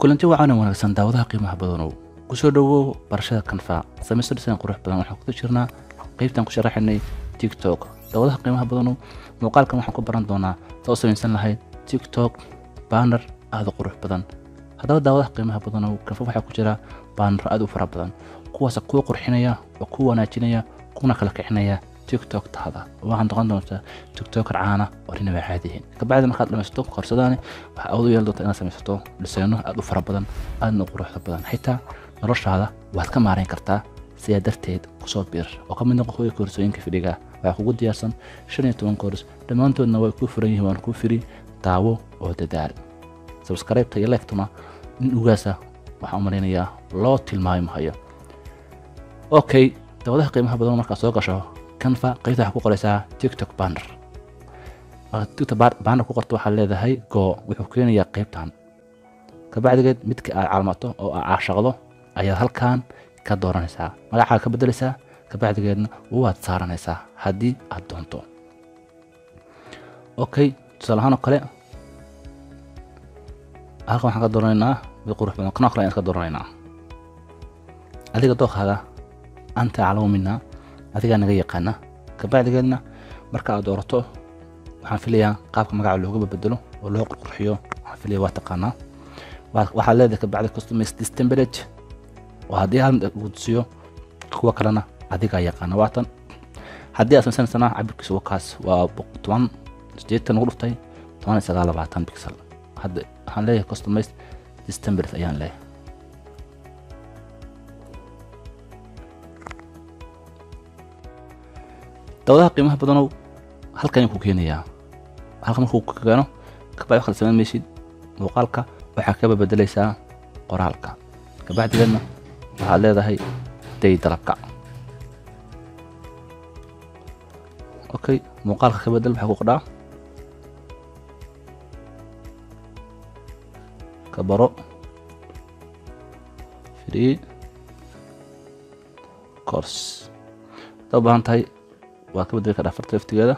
kulanti wacan wanaagsan daawadaha qiimaha badanow kusoo dhowow barashada kanfa samaysto dhisaan qurux badan waxaan kuda jirnaa qaybtaan ku sharaxaynay tiktok daawadaha qiimaha badanow muuqaalkan waxaan ku baran doonaa saa u samaysan lahayd tiktok baner aada u qurux badan haddaba daawadaha qiimaha badanow kanfa waxaa ku jira baner aada u fara badan kuwaasa kuu qurxinaya oo kuu wanaajinaya kuna kala kicinaya tiktok tahda waxaan noqon doontaa tiktoker caana oo dhinaba caadihin kabacdi markaad dhamaysato korsadaani waxaa awood u yeeli doontaa inaad samaysato dhisayno aada u fara badan aadna u quruxda badan xitaa noloshaada waad ka maarayn kartaa sidaa darteed kusoo biir oo ka mid noqo kuwii koorsooyinka fidhiga waxaa kugu diyaarsan shan iyo toban koors dhammaantoodna way kuu furan yihiin waan kuu firi daawo oo dadaal sabskraybta iyo leegtuna in ugaasa waxaan u malaynayaa loo tilmaami mahayo okay daawadaha qiimaha badan markaad soo gasho canva qaybta waxaa ku qoraysaa tiktok banner tiktok banner ku qorto waxaad leedahay go wuxuu keenayaa qaybtan kabacdigeed midka aad calmato oo aad caashaqdo ayaad halkan ka dooranaysaa magacaaga ka bedelaysaa kabacdigeedna waad saaranaysaa haddii aad doonto okay tusaale ahaan oo kale halkan waxaan ka dooranaynaa mid qurux badan kanoo kale ayaan ka dooranaynaa adiga dookaaga anta aclamu minaa adigaa naga yaqaana kabacdigeedna marka aad doorato waxaan filayaa qaabka magaca looga bedelo oo loo qurqurxiyo waxaan filaya waa taqaanaa waxaad leedahay kabacdi customize this template oo haddii hal mid uu tusiyo kuwa kalena adigaa yaqaana waatan haddii aad samaysanaysana cabirkiisa wakaas waa toban sideetan ugu dhuftay toban iyo sagaal labaatan pixel hadda waxaan leeyahay customize this template ayaan leeyahay dawadaha qiimaha badanow halkan ku keenayaa halka markuu ku keeno kabacdi waxaad samayn maysid muuqaalka waxaa ka bedelaysaa qoraalka kabacdigeedna waxaad leedahay day dalabka okay muuqaalka ka bedel maxaa ku qodhaa ka baro free course haddaa u baahan tahay waad ka bedeli kadhaa farta laftigeeda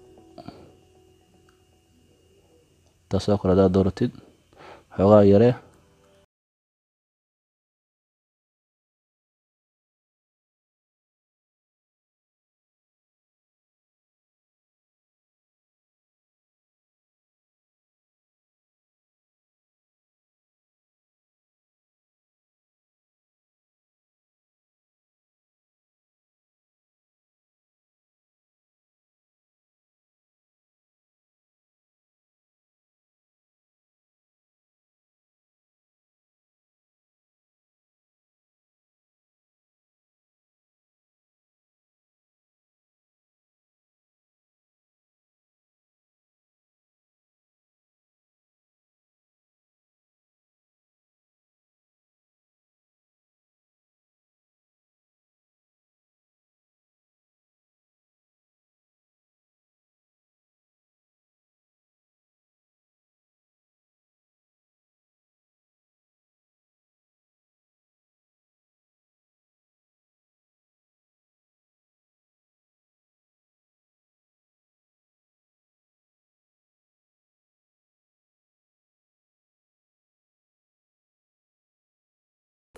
taasoo kale haddaad dooratid xoogaa yaree